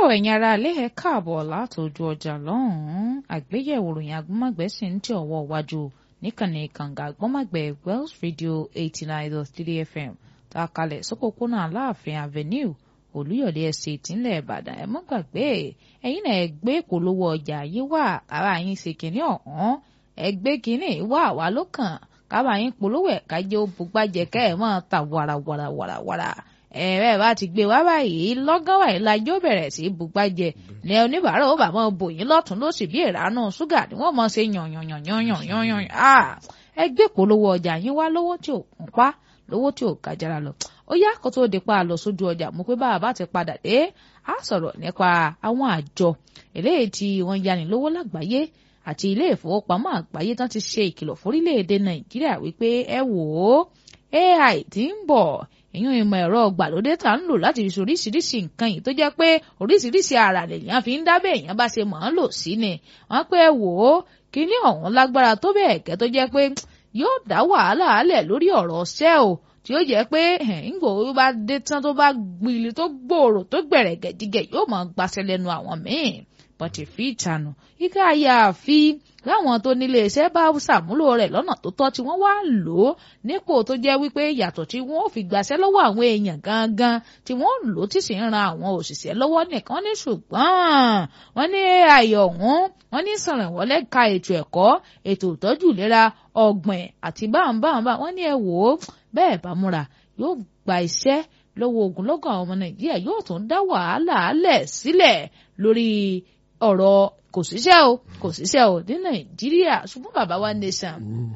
ẹ̀yin ará ilé ẹ káàbọ̀ látòjú ọjà lọ́hùn-ún àgbéyẹ̀wò ròyìn agbọ́mọ̀gbẹ́ sì ń tẹ̀ ọwọ́ iwájú níkànnì kànga agbọ́mọ̀gbẹ́ Wells Radio eighty nine dot three FM tá a kalẹ̀ sókòkónà aláàfin avenue olúyọ̀lé estate ńlẹ̀ ìbàdàn ẹ mọ́ gbàgbé ẹ̀yin náà ẹ gbé ìpolówó ọjà yín wá ara yín ṣe kínní ọ̀hún ẹ gbé kínní wá wá lókàn kábà yín polówó ẹ̀ kájẹ́ ó bugbájẹ kẹ́ ẹ̀ máa ta wàràwàràwàràwàrà ẹ̀rẹ́ bá ti gbé wá báyìí lọ́gán wáyé lajó bẹ̀rẹ̀ sí bugbájẹ ní oníbàárà ó bà mọ́ bò yín lọ́tún lósì bí ìránú ṣúgà ni wọ́n mọ̀ ṣe yànyànyànyànyànyàn ẹ gbé ìpolówó ọjà yín wá lówó tí ò kún pa lówó tí ò kájára lọ ó yá kó tó di pa lọ sójú ọjà mo pé báwa bá ti padà dé á sọ̀rọ̀ nípa àwọn àjọ eléyìí tí wọ́n yani lówó lágbàáyé àti ilé ìfowópamọ́ àgbáyé tán ti ṣe ìkìlọ̀ fórílẹ̀-èdè nàìjíríà wípé ẹ wò ó AI ti ń bọ̀ ìyún ìmọ̀ ẹ̀rọ ọgbàlódé tá ń lò láti fi oríṣiríṣi nǹkan yìí tó jẹ́ pé oríṣiríṣi ara lèèyàn fi ń dábẹ́ èèyàn bá ṣe mọ̀ ọ́n lò sí ni wọ́n pé ẹ wò ó kíní ọ̀hún lágbára tó bẹ́ẹ̀ gẹ́ tó jẹ́ pé yóò dá wàhálà álẹ̀ lórí ọ̀rọ̀ ṣẹ́ o tí ó jẹ́ pé ńgbò bá dé tán tó bá gbìlì tó gbòòrò tó gbẹ̀rẹ̀ gẹ̀dígẹ̀ yóò máa gbaṣẹ́ lẹ́nu àwọn míì bọ́tì fi ìtànù ika àyàfi láwọn tó nílé iṣẹ́ bá ṣàmúlò rẹ̀ lọ́nà tó tọ́ tí wọ́n wá lò ó nípò tó jẹ́ wípé yàtọ̀ tí wọ́n fi gbàṣẹ́ lọ́wọ́ àwọn èèyàn gangan tí wọ́n lò ó tí sì ń ran àwọn òṣìṣẹ́ lọ́wọ́ nìkan ní ṣùgbọ́n wọ́n ní ayọ̀ ọ̀hún wọ́n ní sànrànwọ́lẹ́ ka ètò ẹ̀kọ́ ètò ìtọ́jú ìlera ọ̀gbìn àti báńbáńbá wọ́n ní ẹ wò ó bẹ́ẹ̀ bá múra yóò gba iṣẹ́ lọ́wọ́ ogunlọ́gọ̀ àwọn ọmọ nàìjíríà yóò tún dá wàhálà alẹ̀ sílẹ̀ lórí ọ̀rọ̀ kò síṣẹ́ o kò síṣẹ́ o ní nàìjíríà ṣùgbọ́n bàbá wa nation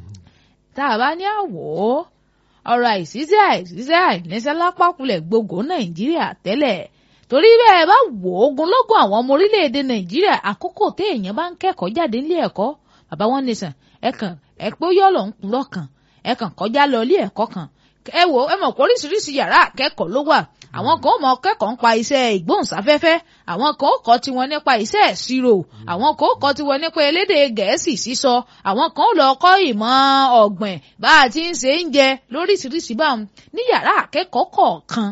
tá a bá ní àwọ̀ ọ̀rọ̀ àìsíṣẹ́ àìsíṣẹ́ àìníṣẹ́ lápákulẹ̀ gbogbo nàìjíríà tẹ́lẹ̀ torí bẹ́ẹ̀ bá wò ogunlọ́gọ̀ àwọn ọmọ orílẹ̀-èdè nàìjíríà àkókò téèyàn bá ń kẹ́kọ̀ọ́ jáde nílé ẹ̀kọ́ bàbá wa nation ẹ̀kàn ẹ̀pẹ́ yọ̀lọ̀ ń kúrọ̀ kan ẹ̀kàn kọjá lọ ilé ẹ̀kọ́ kan ẹ wò ẹ mọ̀ pé oríṣiríṣi yàrá akẹ́kọ̀ọ́ ló wà àwọn kan ó mọ kẹ́kọ̀ọ́ nípa iṣẹ́ ìgbóhùnsáfẹ́fẹ́ àwọn kan ó kọ́ tiwọn nípa iṣẹ́ ìṣirò àwọn kan ó kọ́ tiwọn nípa elédè gẹ̀ẹ́sì sísọ àwọn kan ó lọ kọ́ ìmọ̀ ọ̀gbìn bá a ti ń ṣe ń jẹ lóríṣiríṣi báwọn ní yàrá akẹ́kọ̀ọ́ kọ̀ọ̀kan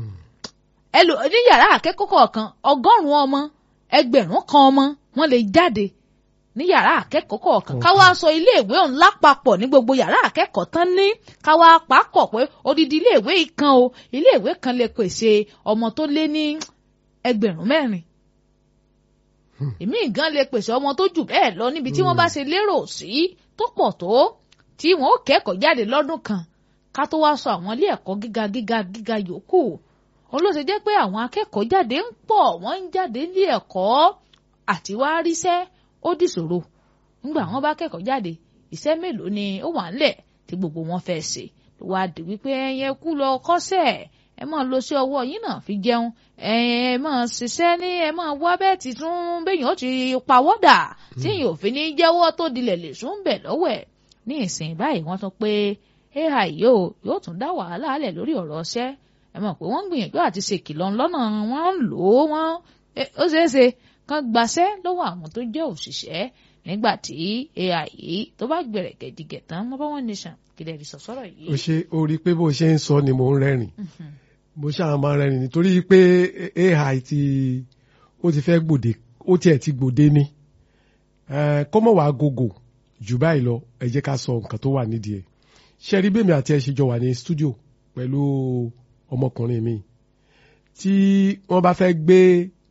ní yàrá akẹ́kọ̀ọ́ kọ̀ọ̀kan ọgọ́rùn-ún ọmọ ẹgbẹ̀rún kan ọmọ wọ́n lè jáde ní yàrá akẹ́kọ̀ọ́ kọ̀ọ̀kan káwá sọ iléèwé ọ̀hún lápapọ̀ ní gbogbo yàrá akẹ́kọ̀ọ́ tán ní káwá pàápọ̀ pé odidi iléèwé kan o iléèwé kan lè pèsè ọmọ tó lé ní ẹgbẹ̀rún mẹ́rin èmi gan lè pèsè ọmọ tó jù bẹ́ẹ̀ lọ níbi tí wọ́n bá ṣe lérò sí tó pọ̀ tó tí wọ́n ó kẹ́kọ̀ọ́ jáde lọ́dún kan ká tó wá sọ àwọn ilé ẹ̀kọ́ gíga gíga gíga yòókù òun ló ṣe jẹ́ pé àwọn akẹ́kọ̀ọ́ jáde ń pọ̀ wọ́n ń jáde ilé ẹ̀kọ́ àti wá ríṣẹ́ ó dìṣòro nígbà wọn bá kẹ́kọ̀ọ́ jáde iṣẹ́ mélòó ni ó wà ńlẹ̀ tí gbogbo wọn fẹ́ ṣe ló wá di wípé ẹyẹ kú lọ kọ́ṣẹ́ ẹ máa lọ sí ọwọ́ yín náà fi jẹun ẹ máa ṣiṣẹ́ ní ẹ máa wá bẹ́ẹ̀ ti tún béèyàn ó ti pawọ́dà tí èèyàn ò fi ní jẹ́wọ́ tó dilẹ̀ lè sún bẹ̀ lọ́wọ́ ẹ̀ ní ìsìn báyìí wọ́n tún pé ai yóò yóò tún dá wàhálà lẹ̀ lórí ọ̀rọ̀ ọṣẹ́ ẹ mọ̀ pé wọ́n ń gbìyànjú àti ṣèkìlọ̀ lọ́nà wọ́n ń lò ó wọ́n ó ṣeé ṣe kan gbaṣẹ́ lọ́wọ́ àwọn tó jẹ́ òṣìṣẹ́ nígbà tí AI yìí tó bá gbẹ̀rẹ̀ gẹ̀dìgẹ̀ tán mọ́ bá wọn nation kìlẹ̀ rí sọ̀sọ́rọ̀ yìí. o ṣe o rí i pé bó ṣe ń sọ ni mò ń rẹ́rìn mo ṣáà máa rẹ́rìn nítorí pé AI ti ó ti fẹ́ gbòde ó tiẹ̀ ti gbòde ni kọ́mọ̀ wàá gògò jù báyìí lọ ẹ jẹ́ ká sọ nǹkan tó wà nídìí ẹ̀ ṣe rí bẹ́ẹ̀ mi àti ẹ̀ ṣe jọ wà ní studio pẹ̀lú ọmọkùnrin mi tí wọ́n bá fẹ́ gbé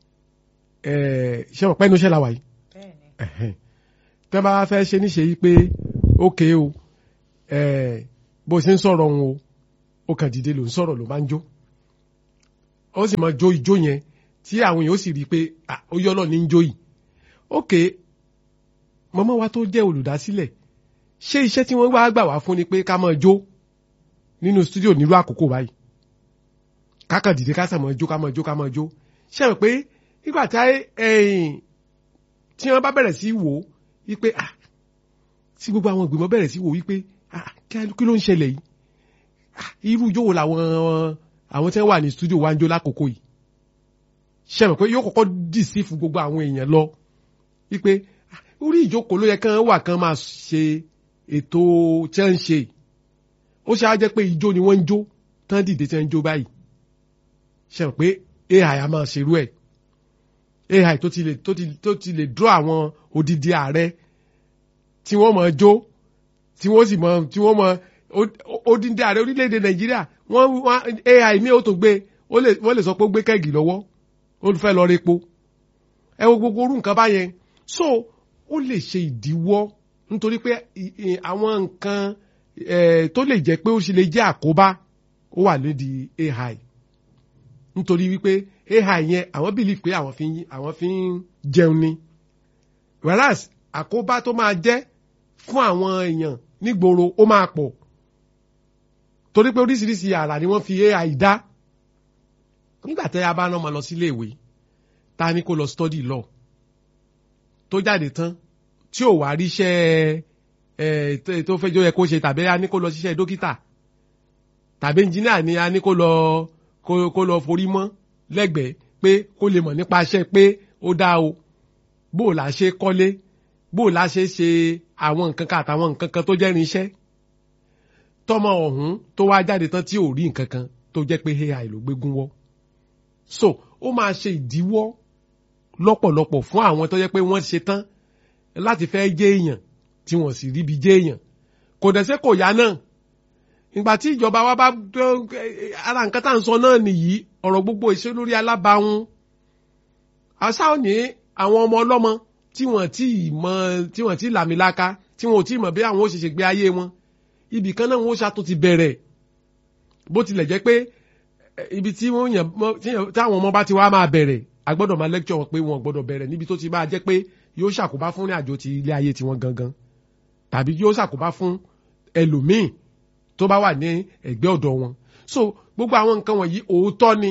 ṣé wọn pẹ́ inú iṣẹ́ la wà yìí tẹ́ bá fẹ́ ṣe níṣe yìí pé ókè o bó ṣe ń sọ̀rọ̀ òun o ó kàn dìde ló ń sọ̀rọ̀ ló máa ń jó ó sì máa jó ijó yẹn tí àwọn èèyàn ó sì rí i pé ó yọ́ náà ní ń jó yìí ókè mọ́mọ́ wa tó jẹ́ olùdásílẹ̀ ṣé iṣẹ́ tí wọ́n wá gbà wá fún ni pé ká máa jó nínú stúdíò nílùú àkókò báyìí ká kàn dìde ká sàn máa jó ká máa jó ká máa jó ṣé ẹ pé nígbà tí ẹ̀yìn tí wọ́n bá bẹ̀rẹ̀ sí wò ó wípé ah tí gbogbo àwọn ìgbìmọ̀ bẹ̀rẹ̀ sí wò wípé ah kí ló ń ṣẹlẹ̀ yìí ah irú ijó wo làwọn àwọn tí wọ́n wà ní studio wa ń jó lákòókò yìí ṣe mọ̀ pé yóò kọ́kọ́ dì sí fún gbogbo àwọn èèyàn lọ wípé orí ìjókòó ló yẹ kán wà kán máa ṣe ètò tí wọ́n ń ṣe ó ṣe á jẹ́ pé ijó ni wọ́n ń jó tán dìde tí wọ́n ń jó báyìí ṣe mọ̀ pé ai a máa ṣerú ẹ̀ ai tó ti lè tó ti tó ti lè draw àwọn odidi ààrẹ tí wọ́n mọ̀ jó tí wọ́n sì mọ̀ tí wọ́n mọ̀ odidi ààrẹ orílẹ̀-èdè nàìjíríà wọ́n wọ́n ai mi ò tó gbé ó lè wọ́n lè sọ pé ó gbé kẹ́gì lọ́wọ́ ó fẹ́ lọ repo ẹ wo gbogbo orú nǹkan báyẹn so ó lè ṣe ìdíwọ́ nítorí pé àwọn nǹkan tó lè jẹ́ pé ó sì lè jẹ́ àkóbá ó wà lédi ai nítorí wípé ai yẹn àwọn bìlì pé àwọn fi àwọn fi ń jẹun ni whereas àkóbá tó máa jẹ́ fún àwọn èèyàn nígboro ó máa pọ̀ torí pé oríṣiríṣi àrà ni wọ́n fi ai dá nígbà tẹ́ a bá rán ọmọ lọ sílé ìwé ta ni kó lọ study law tó jáde tán tí ò wá ríṣẹ́ ẹ tó fẹ́ jọ yẹ kó ṣe tàbí a ní kó lọ ṣiṣẹ́ dókítà tàbí ẹnjìníà ni a ní kó lọ kó lọ forí mọ́ lẹ́gbẹ̀ẹ́ pé kó lè mọ̀ nípa iṣẹ́ pé ó dá o bó o là ṣe kọ́lé bó o là ṣe ṣe àwọn nǹkan kan àtàwọn nǹkan kan tó jẹ́ irinṣẹ́ tọmọ ọ̀hún tó wá jáde tán tí ò rí nǹkan kan tó jẹ́ pé ai ló gbégún wọ́ so ó máa ṣe ìdíwọ́ lọ́pọ̀lọpọ̀ fún àwọn tó jẹ́ pé wọ́n ṣe tán láti fẹ́ jẹ́ èèyàn tí wọ́n sì ríbi jẹ́ èèyàn kò dẹ̀ sẹ́ kò yá náà ìgbà tí ìjọba wa bá ara nǹkan tá à ń sọ náà nìyí ọ̀rọ̀ gbogbo ìṣe lórí alábàáhùn àṣà ò ní àwọn ọmọ ọlọ́mọ tí wọ́n ti mọ tí wọ́n ti làmìlaka tí wọ́n ò tí mọ̀ bí àwọn ó ṣe ṣe gbé ayé wọn ibì kan náà wọ́n ṣàtún ti bẹ̀rẹ̀ bó tilẹ̀ jẹ́ pé ibi tí wọ́n yàn táwọn ọmọ bá ti wá máa bẹ̀rẹ̀ a gbọ́dọ̀ máa lecture wọn pé wọn gbọ́dọ̀ bẹ̀rẹ̀ níbi tó ti máa jẹ́ pé yóò ṣàkóbá fún ìrìn àjò ti ilé ayé tiwọn gangan tàbí yóò ṣàkóbá fún ẹlòmíì tó bá wà ní ẹ̀gbẹ́ ọ̀dọ̀ wọn so gbogbo àwọn nǹkan wọ̀nyí òótọ́ ni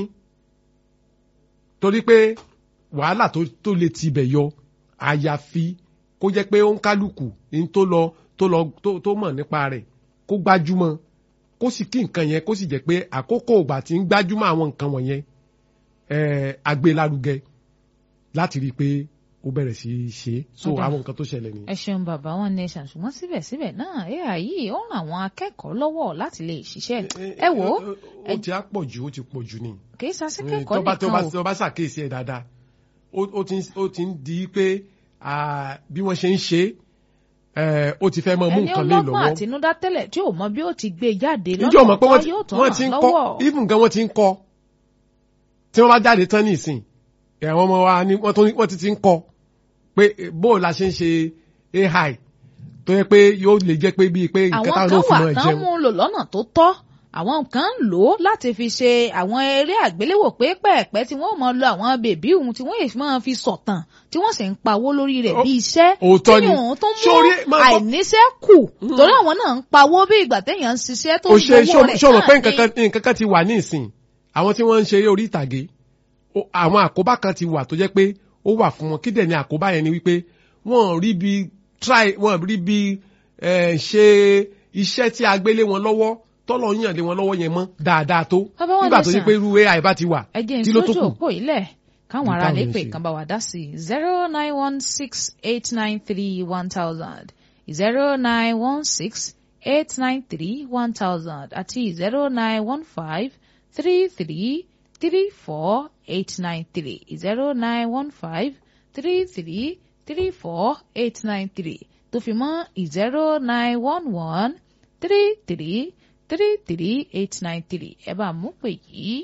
torí pé wàhálà tó lè tibẹ̀ yọ àyàfi kó jẹ́ pé ó ń kálukú ní tó lọ tó lọ tó mọ̀ nípa rẹ̀ kó gbájúmọ́ kó sì kí nǹkan yẹn kó sì jẹ́ pé àkókò ìgbà tí ń gbájúmọ́ àwọn nǹkan wọ̀nyẹn agbélárugẹ láti rí i pé ó bẹ̀rẹ̀ sí í ṣe so àwọn nǹkan tó ṣẹlẹ̀ nìyẹn. ẹ ṣeun bàbá wọn nation ṣùgbọ́n síbẹ̀síbẹ̀ náà ai yìí ó ràn àwọn akẹ́kọ̀ọ́ lọ́wọ́ láti lè ṣiṣẹ́ ẹ wò ó. ó ti á pọ̀ jù ó ti pọ̀ jù ni. kì í ṣàṣekẹ́kọ̀ọ́ nìkan o. tó bá ṣàkíyèsí ẹ̀ dáadáa ó ti ń di pé bí wọ́n ṣe ń ṣe ó ti fẹ́ mọ mú nǹkan lé lọ́wọ́. ẹni ọlọ́gbọ́n àtinúdá tẹ́lẹ̀ tí ò mọ bí ó ti gbé jáde ìjọ mọ̀ pé lọ́nà tó yóò tó wọ́n ti ń ràn kọ́ lọ́wọ́. even gan wọ́n ti ń kọ́ tí wọ́n bá jáde tán nísìn àwọn ọmọ wa ni wọ́n tún- wọ́n ti ti ń kọ́ pé bó la ṣe ń ṣe ai tó yẹ pé yóò lè jẹ́ pé bíi pé nǹkan àwọn táwọn kan náà fi wà mọ̀ tán jẹun. mú un lò lọ́nà tó tọ́ àwọn kan ń lò ó láti fi ṣe àwọn eré àgbéléwò pẹ́ẹ́pẹ́ẹ́pẹ́ tí wọ́n mọ̀ lo àwọn bèbí òun tí wọ́n yìí máa fi sọ̀tàn tí wọ́n sì ń pawó lórí rẹ̀ Ó- bí iṣẹ́ òótọ́ ni. tí òun tó mú Sórí, máa gbọ́- àìníṣẹ́ kù torí àwọn náà ń pawó bí ìgbà téèyàn ń ṣiṣẹ́ tó ó ń ṣe gbowó rẹ̀ ṣọmọ pé náà nǹkan ni. kan nǹkan kan ti wà ní ìsìn àwọn tí wọ́n ń ṣeré orí ìtàgé ó- àwọn àkóbá kan ti wà tó jẹ́ pé ó wà fún wọn kí dẹ̀ ni àkóbá yẹn ni wípé wọ́n rí bí try wọ́n rí bí eh, ṣe iṣẹ́ tí a gbé lé wọn lọ́wọ́ tọ́lọ̀ yàn lé wọn lọ́wọ́ yẹn mọ́ dáadáa tó Bàbá wọn nígbà tó lẹ́sàn. yẹ pé irú ai bá ti wà ẹ jẹ́ kí ló tó ìsójú kù òpó ilẹ̀ káwọn Ní ará lè táwọn pè ń ṣe. kan bá wa dá sí zero nine one six eight nine three one thousand zero nine one six eight nine three one thousand àti zero nine one five three three three four eight nine three zero nine one five three three three four eight nine three tó fi mọ́ zero nine one one three three three three eight nine three ẹ bá mú pè yìí.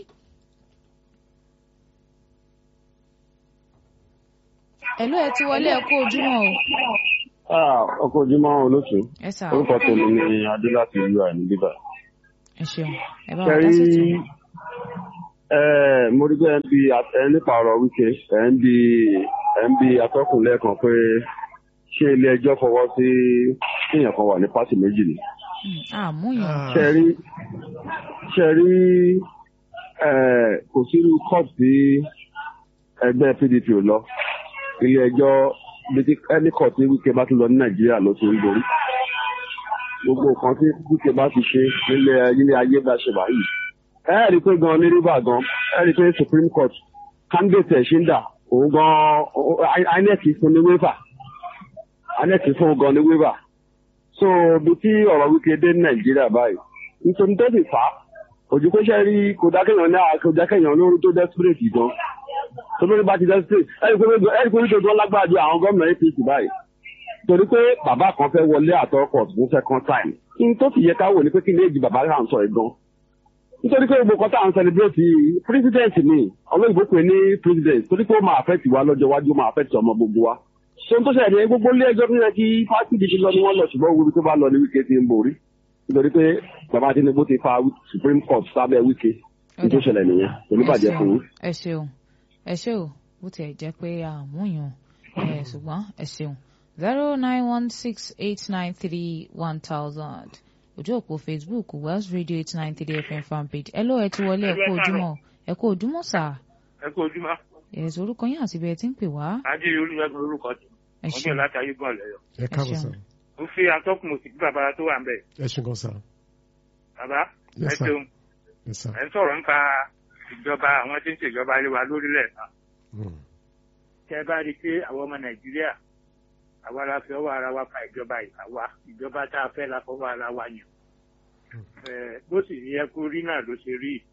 Ẹ̀lú ẹ ti wọlé ẹ kú ojúmọ́ o. Ah, ọkọ̀ ojúmọ́ olóṣù. Ẹ sà Orúkọ tèmi ni Adé láti ìlú àìní bíbà. ẹ ṣeun ẹ bá wa dá Kẹrí sí tòun. ẹ̀ mo rí pé ẹ̀ ń bi ẹ̀ ń nípa ọ̀rọ̀ wíkẹ́ ẹ̀ ń bi ẹ̀ ń bi atọ́kùn lẹ́ẹ̀kan pé ṣé ilé ẹjọ́ fọwọ́ sí kéèyàn kan wà ní pátì méjì ni. Àmúyàn. Ah, Ṣẹ̀rí ṣẹ̀rí ẹ̀ kò sírú court tí ẹgbẹ́ PDP ò lọ. Ilé ẹjọ́ bíi ẹni court tí wíkẹ́ bá tún lọ ní Nàìjíríà ló ti ń borí. gbogbo nǹkan tí wíkẹ́ bá ti ṣe nílé nílé ayé bá ṣe báyìí. ẹ ẹ́ rí i pé gan ní rivers gan ẹ rí i pé supreme court candidate ẹ̀ ṣì ń dà òun gan ó- I- inec fún ní waiver inec fún òun gan ní waiver. so bí tí ọ̀rọ̀ wíkẹ́ dé ní nàìjíríà báyìí nítorí tó sì fà á ojú pé ṣe rí kò dákẹ́yàn ní kò dákẹ́yàn lórí tó desperate gan tó lórí bá ti dẹ́ sí ẹni pé ẹni pé nítorí wọn lágbára ju àwọn gómìnà apc báyìí torí pé bàbá kan fẹ́ wọlé àtọkọ̀ fún second time kí n tó sì yẹ ká wò ní pé kí ní èjì bàbá rà ń sọ ẹ̀ gan nítorí pé gbogbo kan tá à ń celebrate president ni olóyìnbó pè ní president torí pé ó máa affect wa lọ́jọ́ iwájú ó máa affect ọmọ gbogbo wa so n tó ṣẹlẹ̀ ní gbogbo ilé ẹjọ́ tó yẹ kí fásitì ti lọ ni wọ́n lọ ṣùgbọ́n owó tó bá lọ ní wíkẹ́ ti ń borí nítorí pé bàbá tinubu ti fa supreme court sábẹ́ wíkẹ́ n tó ṣẹlẹ̀ nìyẹn oníbàjẹ́ fún yín. ẹ ṣeun ẹ ṣe o bó tiẹ̀ jẹ́ pé àmúyàn ẹ̀ ṣùgbọ́n ẹ ṣeun zero nine one six eight nine three one thousand ojú òpó facebook wells radio eight nine three fm fanpage ẹ ló ẹ ti wọlé ẹ kú ojúmọ́ ẹ kú ojúmọ́ sà ẹ kú ojúmọ́. ẹ̀sùn orúkọ yín àti bẹ́ẹ̀ tí ń pè wá. adéyẹ olùyàgbé orúkọ tí ẹ wọn ṣeun bẹ láti ayégbọn lẹyọ. ẹ káàbọ̀ sá ṣeun. mo fi atọ́kùn mo sì gbé bàbá tó wà ń bẹ̀. ẹ ṣe gan sá bàbá ẹ Yes, sir. ṣeun ẹ sá ẹ ń sọ̀rọ̀ nípa ìjọba àwọn tí ń ṣèjọba lé wa lórílẹ̀ náà. Mm. tẹ bá rí i pé àwọn ọmọ nàìjíríà àwa la fi ọwọ́ ara wa fa ìjọba yìí àwa ìjọba tá a fẹ́ la fọwọ́ ara wa yàn. Ẹ, bó sì yẹ kó rí náà ló ṣe rí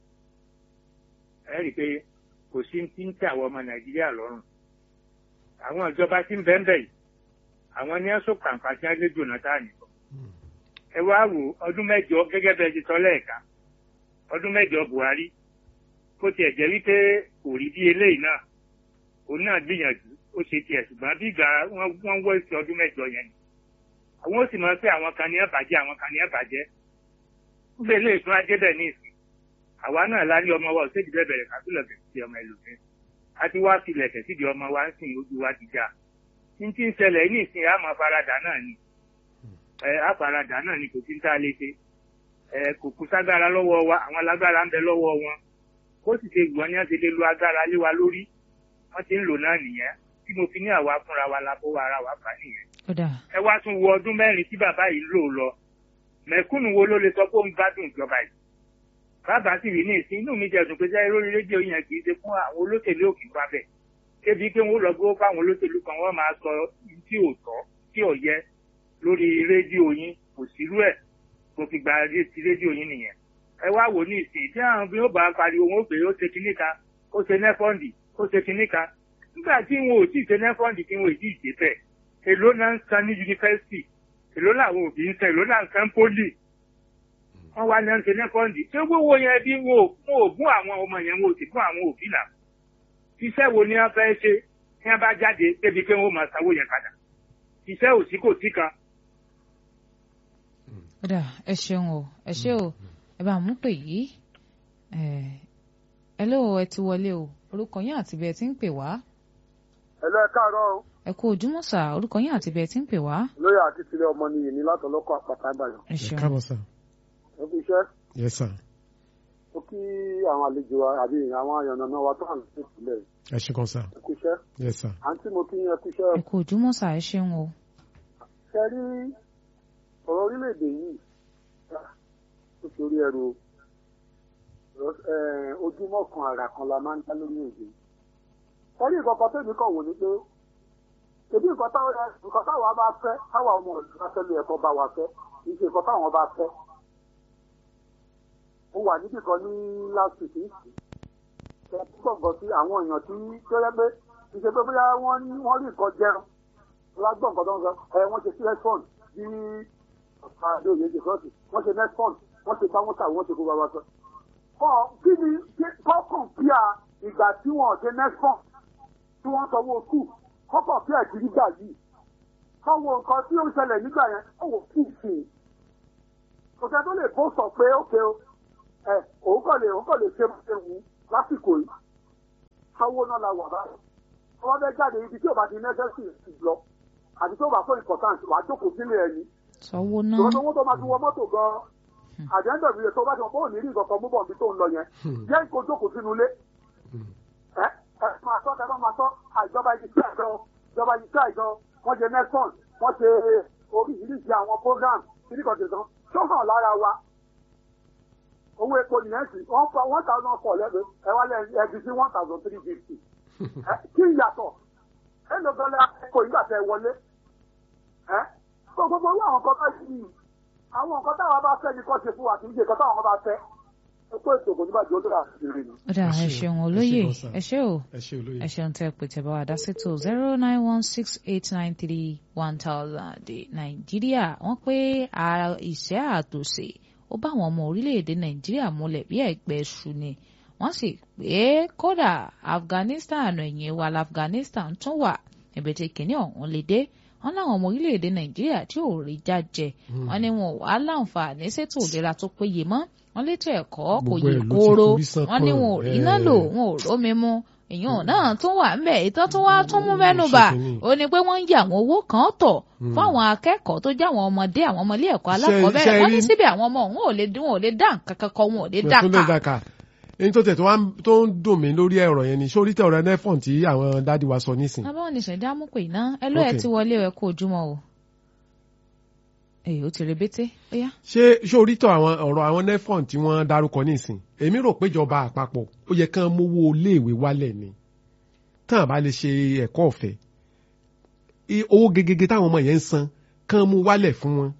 ẹ rí i pé kò sí ti ń tẹ àwọn ọmọ nàìjíríà lọ́rùn. àwọn ìjọba tí ń bẹ́ẹ̀ bẹ́ẹ̀ yìí àwọn ní ẹ̀sùn kàǹkà tí wọ́n lé jonathan nìkan. ẹ wá wò ọdún mẹ́jọ gẹ́gẹ́ bẹ́ẹ̀ ti sọ lẹ́ẹ̀ka ọdún mẹ́jọ buhari kó tiẹ̀ jẹ́ wípé kò rí bí eléyìí náà òun náà gbìyànjú ó ṣe tiẹ̀ ṣùgbọ́n bí ìgbà wọ́n wọ́n wọ́ ìsìn ọdún mẹ́jọ yẹn ni àwọn ó sì máa ń pẹ́ àwọn kan ní ẹ̀bàjẹ́ àwọn kan ní ẹ̀bàjẹ́ ń bẹ ilé ìtura débẹ̀ ní ìsìn àwa náà lá ní ọmọ wa ò sébi bẹ́ẹ̀ bẹ̀rẹ̀ kásílẹ̀ kẹ̀ sí ọmọ ẹlòmíín a ti wá sílẹ̀ kẹ̀ síbi ọmọ wa ń sìn ojú wa ti já ní tí ń ṣẹlẹ̀ ní ìsìn a máa faradà náà ni ẹ á faradà náà ni kò sí ń tá a lè ṣe ẹ kò kú ságbára lọ́wọ́ wa àwọn alágbára ń bẹ lọ́wọ́ wọn ó sì ṣe gbọ́n ní wọ́n ti lè lo agbára lé wa lórí wọ́n ti ń lò náà nìyẹn tí mo fi ní àwa fúnra wa la fọwọ́ ara wa fà nìyẹn. ó dà ẹ wá tún wo ọdún mẹ́rin tí bàbá yìí lò lọ mẹ̀kúnnù wo ló lè sọ pé ó ń gbádùn ìjọba yìí. bàbá sì rí ní ìsín inú mi jẹ́ dùn pé sẹ́yìn lórí rédíò yẹn kì í ṣe fún àwọn olóṣèlú òkè wa bẹ̀. débi pé wọ́n lọ gbówó fáwọn olóṣèlú kan wọ́n máa sọ tí ò tọ́ tí ò yẹ lórí rédíò yín kò sírú ẹ̀ mo fi gba ré- ti rédíò yín nìyẹn. ẹ wá wò ní ìsìn tí àwọn bí ó bá pariwo wọn ó pè é ó ṣe kinní kan ó ṣe nẹ́fọ́ǹdì ó ṣe kinní kan nígbà tí wọn ò tí ì ṣe nẹ́fọ́ǹdì tí wọn ò tí ì ṣe bẹ́ẹ̀ èló náà ń san ní yunifásitì èló làwọn òbí ń san èló náà ń san pólì wọn wá náà ń ṣe nẹ́fọ́ǹdì ṣé gbówó yẹn bí wọn ò wọn ò gún àwọn ọmọ yẹn wọn ò sì gún àwọn òbí náà iṣẹ́ wo ni wọ́n fẹ́ ṣe tí wọ́n bá jáde débi pé wọ́n máa sanwó yẹn padà iṣẹ́ òsì kò sí kan ó dà ẹ ṣeun o ẹ ṣe o ẹ bá mú pè yìí ẹ ẹ ló ẹ ti wọlé o orúkọ yín àti bẹ́ẹ̀ tí ń pè wá ẹlẹ́ káàárọ̀ o ẹ kú ojúmọ́ sà orúkọ yín àti bẹ́ẹ̀ tí ń pè wá lóyè àti tilẹ̀ ọmọ nìyí ní látọ̀lọ́kọ̀ àpàtà ìbàdàn ẹ ẹ ṣeun káàbọ̀ sá ó fi iṣẹ́ yes sir ó kí àwọn àlejò wa àbí àwọn àyànnà wa tó hàn sí ìpínlẹ̀ ẹ ṣe gan sá ẹ kú iṣẹ́ yes sir àǹtí mo kí yín ẹ kú iṣẹ́ ẹ kú ojúmọ́ sà ẹ ṣeun o ṣe rí ọ̀rọ̀ orílẹ̀-èdè yìí ó torí ẹrù o ẹ, ojúmọ́ kan àrà kan la máa ń dá lórí èdè ẹ̀rí ìkọ̀kọ̀ tèmi kàn wò ni pé èdè nǹkan táwọn nǹkan táwọn bá fẹ́ táwọn ọmọ ìlú bá fẹ́ lé ẹ̀kọ́ bá wa fẹ́ kì í ṣe nǹkan táwọn bá fẹ́ mo wà níbì kan ní last week nìsí ẹ gbọ̀ngàn sí àwọn èèyàn tí tẹ́lẹ̀ pé kì í ṣe pé bóyá wọ́n ní wọ́n rí nǹkan jẹun lágbọ̀n nǹkan tó ń sọ ẹ wọ́n ṣe sílẹ̀fọ́n bí ọ̀pá àdéhùn yẹn ṣe sọ́ọ̀tì wọ́n ṣe nẹ́fọ́n wọ́n ṣe bá wọ́n tà wọ́n ṣe kó bá wa sọ. kọ́ kí ni kọ́kàn píà ìgbà tí wọ́n ṣe nẹ́fọ́n tí wọ́n sanwó kù kọ́kàn píà kiri gbà yìí káwọn nǹkan tí ó ń ṣẹlẹ̀ nígbà yẹn káwọn kù sí i. kò sẹ́ tó lè bó sọ pé ókè o ẹ òun kàn lè òun kàn lè ṣe bó ṣe wù ú lásìkò yìí káwó náà la wà báyìí wọ́n fẹ́ jáde ibi tí ò bá ti nẹ́sẹ̀sì lọ àti tó bá fún important wàá jókòó sílé ẹni sọwọ náà tòun owó tó máa fi wọ mọ́tò gan-an àjẹ́ńdọ̀ mi tó bá ti wọ́n bó ní rí nǹkan kan mú bọ̀ bí tó ń lọ yẹn jẹ́ kó jókòó sínú ilé ẹ ẹ máa tọ́ tẹ́lọ́ máa tọ́ àìjọba yìí sí àjọ ìjọba yìí sí àjọ wọ́n ṣe nexon wọ́n ṣe oríṣiríṣi àwọn program kíríkan tẹ̀sán tó hàn lára wa owó epo nìyẹn sì wọ́n fa one thousand four lẹ́gbẹ̀ẹ́ ẹ wá lẹ́yìn ẹbí sí one thousand three fifty kí n yàtọ̀ ẹ lọ gan lẹ́yìn epo ìgbà tẹ wọlé ẹ tó gbogbo owó àwọn kan bá yìí àwọn nǹkan táwọn bá fẹ́ ni kò ṣe fún wa kì í ṣe nǹkan táwọn bá fẹ́ ẹ kó ètò kò ní bàjẹ́ ó lọ́ra àti ìrìn. ó dà Ẹ ẹ ṣé ṣeun o, ẹ olóyè ṣé gan sir. ẹ ṣé o ẹ ṣe olóye. ẹ ṣeun tẹ́ pé tẹ́ bá wà dá sétò zero nine one six eight nine three one thousand nàìjíríà wọ́n pé a- ìṣẹ́ àtòsè ó bá àwọn ọmọ orílẹ̀-èdè nàìjíríà múlẹ̀ bí ẹ̀gbẹ́ ṣu ni wọ́n sì pé kódà afghanistan ẹ̀yìn wa afghanistan tún wà níbi tí kìnìún ọ̀hún lè dé wọ́n láwọn ọmọ orílẹ̀-èdè nàìjíríà tí ò rí jájẹ wọ́n ní wọn ò wá láǹfààní ṣètò ìlera tó péye mọ́ wọ́n létò ẹ̀kọ́ kò Gbogbo yí ẹ̀ ló ti kóró forí sán wọ́n ní kàn, wọn ò rí iná lò ẹ̀. wọn ò rómi mu èèyàn náà tún wà ń bẹ̀ ìtọ́ tún wá tún mú mẹ́nu bà ṣe kínní. ó ní pé wọ́n ń yà àwọn owó kan tọ̀ fún àwọn akẹ́kọ̀ọ́ tó jẹ́ àwọn ọmọdé àwọn ọmọ ilé ẹ̀kọ́ Ṣe- alákọ̀ọ́bẹ̀rẹ̀ ṣe wọ́n ní rí- síbẹ̀ àwọn ọmọ òun ò lè wọn ò lè dá nǹkan kankan wọn ò lè dá Tún lè kà dàkà èyí tó tẹ̀ tó wá ń- tó ń dùn mí lórí ẹ̀rọ yẹn ni sórí tẹ̀ ọ̀rọ̀ nẹ́fọ̀n tí àwọn dádì wa sọ nísìn. abáwọn ní ìṣẹ̀dá mú pé iná ẹ ló ẹ Okay. ti wọlé ẹ kó ojúmọ́ o èyí ó ti rebété ó yá ṣé sórí tọ̀ àwọn ọ̀rọ̀ àwọn nẹ́fọ̀n tí wọ́n dárúkọ nísìn èmi rò pé ìjọba àpapọ̀ ó yẹ kán mówó iléèwé wálẹ̀ ni tán àbá lè ṣe ẹ̀kọ́ ọ̀fẹ́ I- owó gegege táwọn ọmọ yẹn ń san kán mú wálẹ̀ fún wọn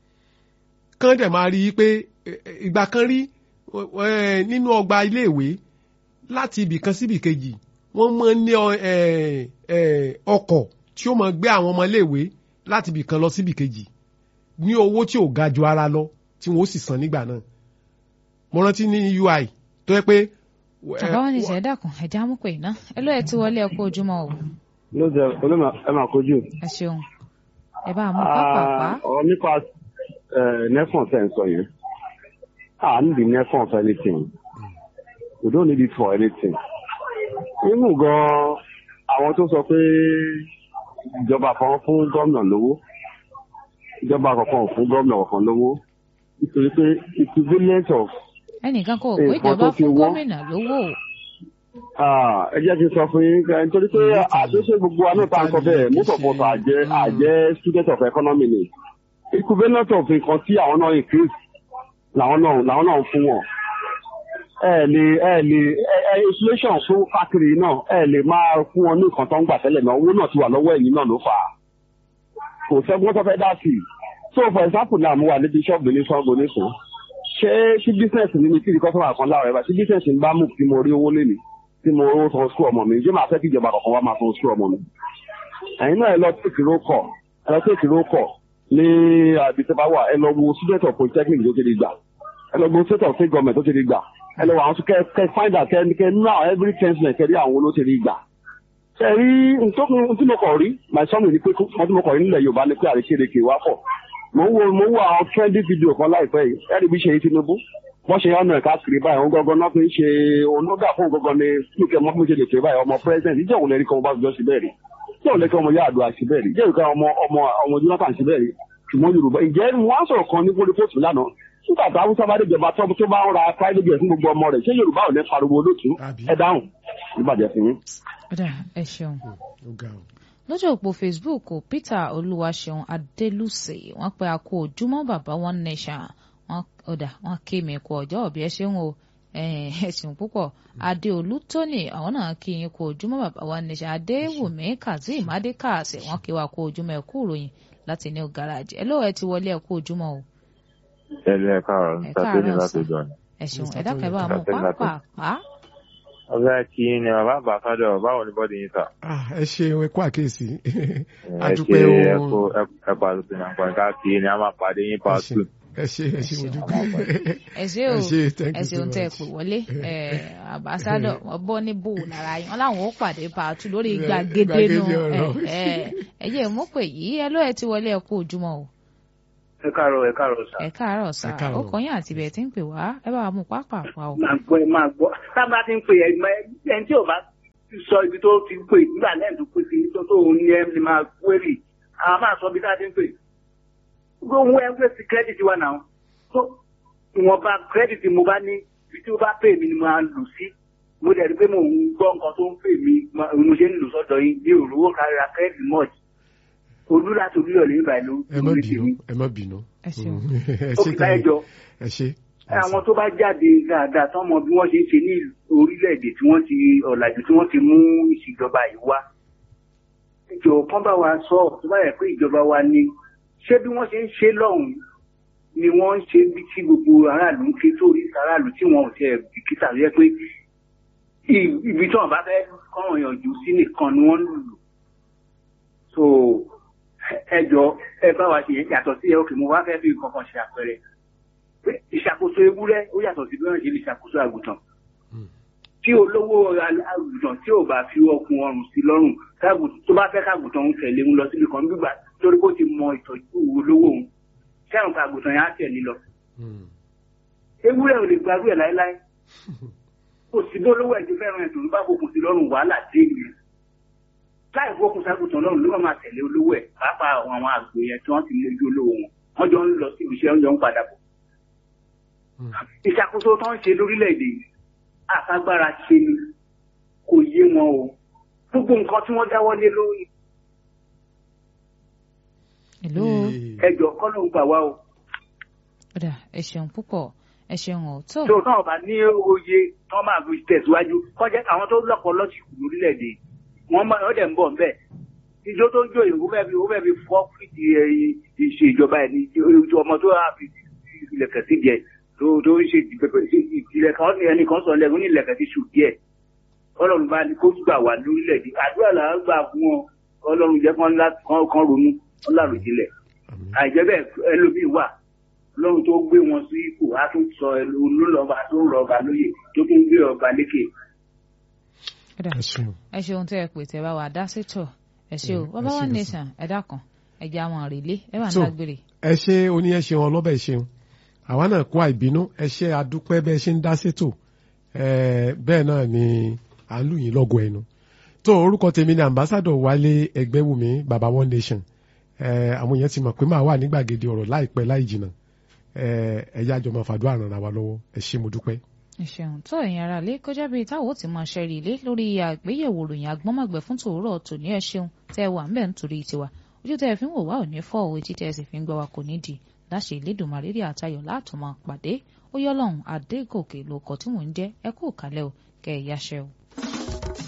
kán dẹ̀ máa rí i pé eh, eh, ìgbà kan rí eh, nínú ọgbà iléèwé láti ibì kan síbì kejì wọ́n máa ń ní ọ- eh, eh, ọkọ̀ tí ó máa gbé àwọn ọmọ iléèwé láti ibì kan lọ síbì kejì ní owó tí ò ga ju ara lọ tí wọn ó sì san nígbà náà mo rántí ní UI tó yẹ pé eh, abáwọn ní ìṣẹ̀dá kan ẹ̀dá mú pé iná ẹ ló ẹ ti wọlé ẹ kó ojúmọ́ o ló jẹ olóòmà ẹ máa kojú. ẹ ṣeun ẹ bá mú pápápá ọ̀rọ̀ nípa nefon tẹ̀ ń sọ yẹn a need the nefon for anything we don't need it for anything. inú gan àwọn tó sọ pé ìjọba kan fún gómìnà lówó ìjọba kankan ò fún gómìnà kankan lówó nítorí pé equivalent of ẹnìkan kò Nǹkan pé ìjọba tó ti fún wọ́n. gómìnà lówó o Ah, ẹ jẹ́ kí n sọ fún yín ká nítorí pé àdéṣe gbogbo wa náà tá a sọ bẹ́ẹ̀ most of us àjẹ́ àjẹ́ student of economy ni equivalent of nǹkan tí àwọn náà increase làwọn náà làwọn náà ń fún wọn. ẹ lè ẹ lè ẹ ẹ inflation fún káàkiri náà ẹ lè máa fún wọn ní nǹkan tó ń gbà tẹ́lẹ̀ náà owó náà ti wà lọ́wọ́ ẹ̀yìn náà ló fà á. kò sẹ́gun tó fẹ́ dá sí i. so for example náà mo wà níbi ṣọ́ọ̀bù ní ṣọ́ọ̀bù nísìn ṣé ṣí business ní mi kí ni kọ́sọ́mà kan láwọn ẹ̀ bá ṣí business ń bá mú kí mo rí owó lé mi tí mo rówó san sukú ọmọ mi ǹjẹ́ máa fẹ́ kí ìjọba kọ̀ọ̀kan wá máa san sukú ọmọ mi. ẹ̀yin náà ẹ lọ tèkì ló kọ̀ ẹ lọ tèkì ló kọ̀ ní àbí tẹ́ bá wà ẹ lọ wo student of polytechnic tó ti di gbà ẹ lọ wo state of state government tó ti di gbà ẹ lọ wo àwọn kẹ kẹ find out kẹ kẹ now every ten cent kẹ rí àwọn olóò ti di gbà. ṣe rí ntọ́kùn tí mo kọ̀ rí my son ní pé wọ́n tí mo kọ̀ rí nílẹ̀ Yorùbá ní pé àrékérekè wá pọ̀ mo ń wo mo ń wo àwọn trending video kan láìpẹ́ yìí ẹ̀rí bí ṣe yí Tinubu wọ́n ṣe ọ̀nà ẹ̀ka kiri báyìí òun gangan náà fi ń ṣe onógà fún gangan ní lókè mọ́ fún ṣe lè pè báyìí ọmọ president ìjẹ́ òun lẹ́rìí kan ọba àjọ síbẹ̀ rí ìjẹ́ òun lẹ́rìí kan ọmọ Yar'Adua síbẹ̀ rí ìjẹ́ òun kan ọmọ ọmọ ọmọ Jonathan síbẹ̀ rí ṣùgbọ́n Yorùbá ìjẹ́ wọ́n á sọ̀rọ̀ kan ní pólípóòtù lánàá nígbà tí Haúsá bá déjọba tó tó bá ń ra private jet fún gbogbo ọmọ rẹ̀ ṣé Yorùbá ò ní pariwo olóòtú Àbí? ẹ dáhùn ìbàjẹ́ fún yín. ọ̀dà ẹ ṣeun. ó ga o. lójú òpó facebook peter olúwaṣeun adélùsè wọ́n pe a kú ojúmọ́ bàbá one nation wọ́n ọdà wọ́n ké mi kú ọjọ́ òbí ẹ ṣeun o eh, ẹ ṣeun púpọ̀ adéolú tóní àwọn náà kí yín kú ojúmọ́ bàbá one nation adéwùmí kazeem adékàsẹ wọ́n kí wa kú ojúmọ́ ẹ kú ìròyìn láti new garage ẹ lóò ẹ ti wọlé ẹ kú ojúmọ́ o ẹlẹ ẹ káàárọ̀ Ẹ nípa tó ní káàárọ̀ láti sir. jọ ni. ẹ ṣeun Mr. ẹ dákẹ́ bá Tóyìn. mú pápápá ọgá kí ni bàbá àbáfádọ báwo ni bọ́dì yín sà. Ah, ẹ ṣeun ẹ kú àkíyèsí ẹ adúpẹ́ ṣe o ẹkọ ẹkọ àtúntò náà pọ̀ ká kí ni a máa pàdé yín pa Ẹ ṣé. tù. ẹ ṣe ẹ ṣe mo ṣeun. dúpẹ́ ẹ ṣé o ẹ ṣé thank ẹ you so ṣeun tẹ ẹ much. pè wọlé ẹ àbáṣádọ wọn bọ ní bò lára yín wọn làwọn ó pàdé pàtó lórí Ẹ, gbàgede nu gbàgede ọ̀rọ̀. ẹ ẹ ẹ jẹ́ mú pé yìí ẹ ló ẹ ti wọlé ẹ kú ojúmọ́ o ẹ káàárọ̀ ẹ káàárọ̀ sà. ẹ káàárọ̀ sá Ẹ káàárọ̀. ó kọyìn àti ibẹ̀ tí ń pè wá ẹ bá wa mú pápápá o. máa gbọ́ ẹ máa gbọ́ tábà ti ń pè ẹ mọ ẹni tí ò bá ti sọ ibi tó ti pè nígbà lẹ́yìn tó pè sí tó tó ń ní ẹ ní máa wérì àwọn máa sọ ibi tá a ti ń pè. gbogbo ẹ ń pè sí kírẹ́dìtì wa náà tó ìwọ̀nba kírẹ́dìtì mo bá ní ibi tí ó bá pè mí ni mo máa lù sí mo dẹ̀ rí pé mo ń gbọ́ nǹkan tó ń pè mí mo mo ṣe ń lù sọ́dọ̀ yín ní òróró kárí ra kírẹ́dìtì mọ́ọ̀jì olú láti olúyọ̀ lè báyìí ló ẹ má lórí bínú tèmi. ẹ má bínú Ẹ ṣeun. ẹ ó ṣe fi ká ẹjọ́ ẹ ṣe àwọn tó bá jáde dáadáa tán mọ bí wọ́n ṣe ń ṣe ní orílẹ̀-èdè tí wọ́n ti ọ̀làjú tí wọ́n ti mú ìṣèjọba yìí wá. ìjọ kan bá wa sọ tó bá yẹ pé ìjọba wa ni ṣé bí wọ́n ṣe ń ṣe lọ́hùn-ún ni wọ́n ń ṣe bí tí gbogbo aráàlú ń ké sórí aráàlú tí wọn ò tiẹ̀ bìkítà yẹ pé i- ibi tí wọn bá fẹ́ kọ́ràn yànjú sí nìkan ni wọ́n ń lù so ẹ jọ ẹ bá wa ṣe yẹn yàtọ̀ sí ẹ òkè mo wá fẹ́ fi nǹkan kan ṣe àpẹẹrẹ pé ìṣàkóso ewúrẹ́ ó yàtọ̀ sí bí wọ́n ṣe lè ṣàkóso àgùntàn tí olówó àgùntàn tí ò bá fi ọkùn ọrùn sí lọ́rùn káàgùn- tó bá fẹ́ káàgùntàn ń tẹ̀lé ń lọ síbi kan gbígbà torí kó ti mọ ìtọ́jú olówó òun kẹrùn káàgùntàn yẹn á tẹ̀lé lọ Mm. ewúrẹ́ ò lè gbàgbé ẹ̀ láéláé kò sí bí olówó ẹ̀ ti fẹ́ràn ẹ̀ tó ń bá fokùn sí lọ́rùn wàhálà dé ìlú láì fokùn ságùntàn lọ́rùn ló máa tẹ̀lé olówó ẹ̀ pàápàá àwọn àwọn àgbò yẹn tí wọ́n ti mójú olówó wọn wọ́n jọ ń lọ síbi iṣẹ́ wọ́n jọ ń padà bọ̀ Mm. ìṣàkóso tó ń ṣe lórílẹ̀‐èdè yìí àfagbára ṣe ni kò yé wọn o gbogbo nǹkan tí wọ́n dáwọ́ lé lórí Hello. Eh, ẹjọ́ kọ́ ló ń gbà wá o ọ̀dà ẹ ṣeun púpọ̀ ẹ ṣeun ọ̀tọ̀. tó náà bá ní oyè tó máa fi tẹ̀síwájú kọjá àwọn tó lọ́pọ̀ lọ́sìkò lórílẹ̀‐èdè wọ́n máa ọ̀dẹ̀ ń bọ̀ ńbẹ̀ ìjọ tó ń jó ìwú fẹ́ fi ìwú fẹ́ fi fọ́ fìdí ẹ̀ ìṣèjọba ẹ̀ ní ojú ọmọ tó wà fi ilẹ̀kẹ̀ sí díẹ̀ tó tó ń ṣe ìpìlẹ̀ kan ní ẹnìkan sọ lẹ́gùn ní ilẹ̀kẹ̀ ti ṣù díẹ̀ ọlọ́run bá ní kó gbà wá lórílẹ̀‐èdè àdúrà là ń gbà fún wọn ọlọ́run jẹ́ kán lá- kán- kán ronú kán láròjinlẹ̀ àmín. àìjẹ́ bẹ́ẹ̀ ẹlòmíì wà lọ́run tó gbé wọn sí ipò á tún sọ olólọ́ba tó ń rọ ọba lóyè tó tún gbé ọba lékè. ọ̀dà ẹ ṣeun. ẹ ṣeun tẹ́ ẹ pè tẹ́ bá wa dá sétọ̀ ẹ ṣe o Mm, bàbá ẹ wa ṣe nation ẹ dákun ẹ jẹ́ àwọn àrèlé ẹ bá ń So, dágbére. ẹ ṣe oní ẹ ṣeun ọlọ́bẹ̀ ṣeun àwa náà kó àìbínú ẹ ṣe adúpẹ́ bẹ́ẹ̀ ṣe ń dá sétò ẹ bẹ́ẹ̀ náà ni à ń lù yín lọ́gọ̀ ẹnu tó orúkọ tèmi ni ambassador wálé ẹgbẹ́wùmí baba one nation ẹ àwọn èèyàn ti mọ̀ pé máa wà ní gbàgede ọ̀rọ̀ láìpẹ́ láì jìnnà ẹ ẹ̀yà àjọmọ̀ fàdúrà ràn wá lọ́wọ́ ẹ ṣe mo dúpẹ́. ẹ ṣeun tó ẹ̀yin ara lé kọjá bíi táwọn ò ti máa ṣẹ́rí ilé lórí àgbéyẹ̀wò ròyìn agbọ́nmọ̀gbẹ́ fún tòórọ̀ tòní ẹ ṣeun tẹ́ ẹ wà ń bẹ̀ nítorí tiwa ojú tẹ́ ẹ fi ń wò wá ò ní fọ́ òwe tí tẹ́ ẹ sì fi ń gbọ́ wa kò ní di láṣẹ ìlédùnmarè rí àtayọ̀ látùmọ̀ pàdé ó yọ́ lọ́hùn adégòkè lóko tí mò ń jẹ́ ẹ kú kálẹ̀ o kẹ́ ẹ yáṣẹ́ o.